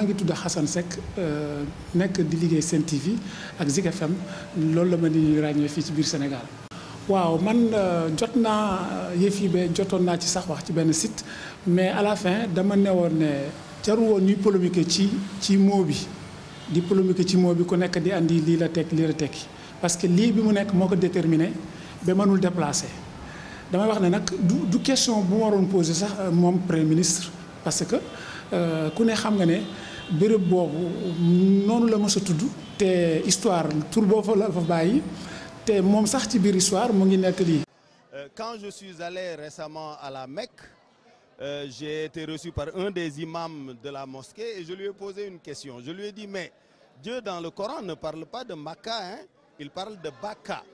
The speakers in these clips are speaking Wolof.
maa ngi tudd Xasan Seck nekk di liggéey Sen TV ak Zik FM loolu la ma ni ràññee fii ci biir Sénégal. waaw man jot naa yëf yi ba jotoon naa ci sax wax ci benn site mais à la fin dama newoon ne jaru woon ñuy polémiquer ci ci mot bi di polémiquer ci mot bi ku nekk di andi lii la tekk lii la tekki parce que lii bi mu nekk moo ko déterminé ba mënul déplacé damay wax ne nag du du question bu ma waroon poser sax moom premier ministre parce que ku ne xam nga ne béréb boobu noonu la mës a tudd te histoire tur boo fa la fa bàyyi te moom sax ci biir histoire mu ngi nekk lii. Quand je suis allé récemment à la Mecque, euh, j'ai été reçu par un des imams de la mosquée et je lui ai posé une question. Je lui ai dit, mais Dieu dans le Coran ne parle pas de Makkah, hein? il parle de Baka.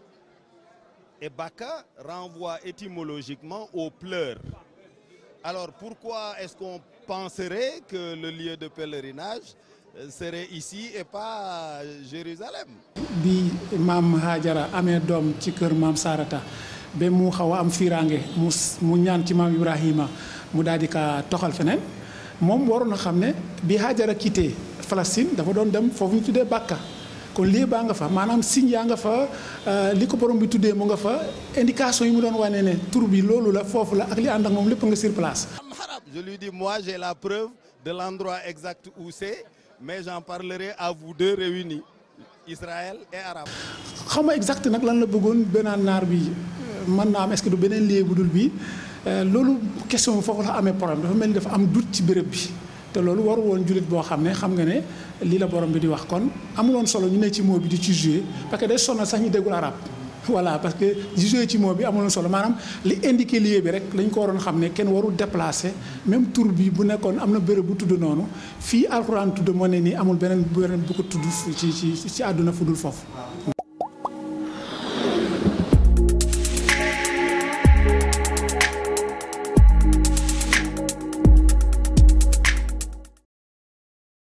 Et Baka renvoie étymologiquement aux pleurs. Alors pourquoi est-ce qu'on penserait que le lieu de pèlerinage serait ici et pas Jérusalem bi maam Haajara amee doom ci kër maam Sarata ba mu xaw a am fiiraange mu mu ñaan ci maam Ibrahima mu daal di ka toxal feneen moom waroon na xam ne bi Haajara quitté Palestine dafa doon dem foofu ñu tuddee Bakka kon lii baa nga fa maanaam signe yaa nga fa li ko borom bi tuddee mu nga fa indication yi mu doon wane ne tur bi loolu la foofu la ak li ànd ak moom lépp nga sur place. Je lui dis moi j'ai la preuve de l'endroit exact où c'est mais j'en parlerai à vous deux réunis Israël et Arabe. xaw ma exact nag lan la bëggoon beneen naar bi mën naa am est-ce que du beneen lieu bu dul bii loolu question bi foofu la amee problème dafa mel ni dafa am doute ci béréb bi te loolu waru woon jullit boo xam ne xam nga ne lii la borom bi di wax kon amuloon solo ñu ne ci mot bi di ci jouer parce que day sonal sax ñu déggul arab voilà parce que jouer ci mot bi amuloon solo maanaam li indiqué lieu bi rek lañ ko waroon xam ne kenn warul déplacer même tur bi bu nekkoon am na béréb bu tudd noonu fii alxuraan tudd moo ne nii amul beneen beneen bu ko tudd ci ci ci àdduna fu dul foofu.